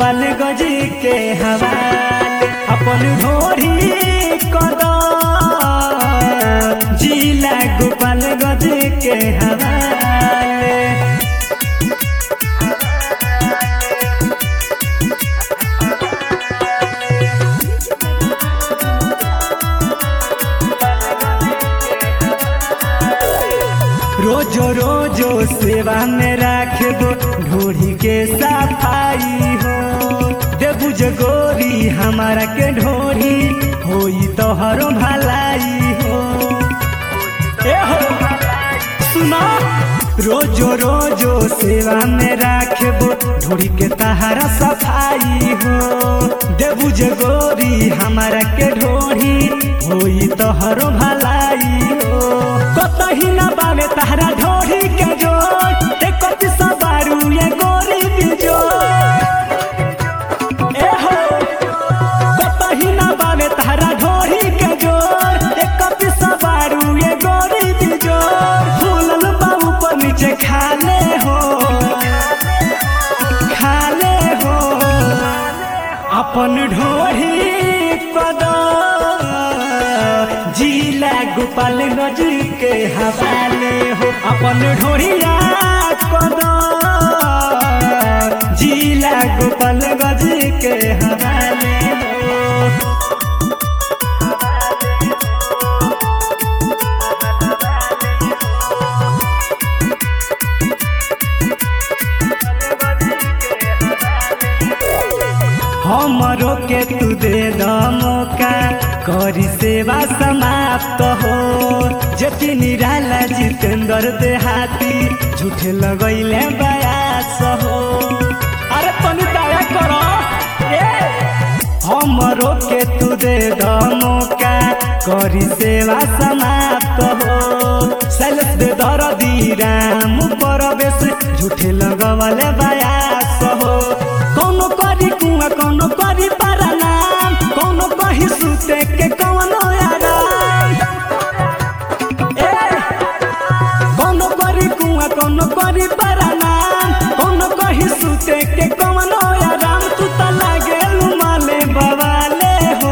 गोपाल गज के हवाले अपन ढोरी कद जिला गोपाल गज के हवाले रोजो रोजो सेवा में राखबो ढोरी के सफाई हो देबू जे गोरी हमारा के ढोरी होई तोहरो भलाई हो ए हो सुना रोजो रोजो सेवा में राखबो ढोरी के तहारा सफाई हो देबू जे गोरी हमारा के ढोरी होई तोहरो भलाई हो कतही ना बावे तहरा ढोरी के जोर देखो दिशा बारू ये गोरी बिजोर ए हो कतही ना बावे तहरा ढोरी के जोर देखो दिशा बारू ये गोरी बिजोर फूलल बाबू पर नीचे खाले हो खाले हो अपन ढोरी पद जिला गोपाल गज के हवाले हो अपन ढोरिया पद जिला गोपाल गज के हवाले हो हमरो के तू दे द मौका करी सेवा समाप्त हो जति निराला जितेंद्र देहाती झूठे लगैले बयास हो अरे तनी दया करो ए हमरो के तू दे द मौका करी सेवा समाप्त हो सैलस दे दरदी राम परवेश झूठे लगवले बयास हो कौनो करी कुआ कौनो करी परनाम कौनो कही सुते के कौनो आराम ए कौनो करी कुआ कौनो करी परनाम कौनो कही सुते के कौनो आराम तू त लागे माले बवाले हो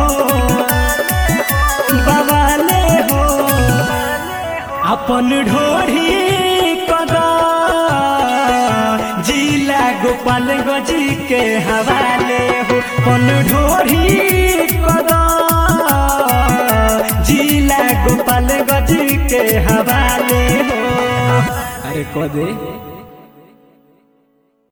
बवाले हो अपन ढोरी कदा जिला गोपाल गज के हवाले हो अपन ढोरी कदा जिला गोपाल गज के हवाले हो अरे कदे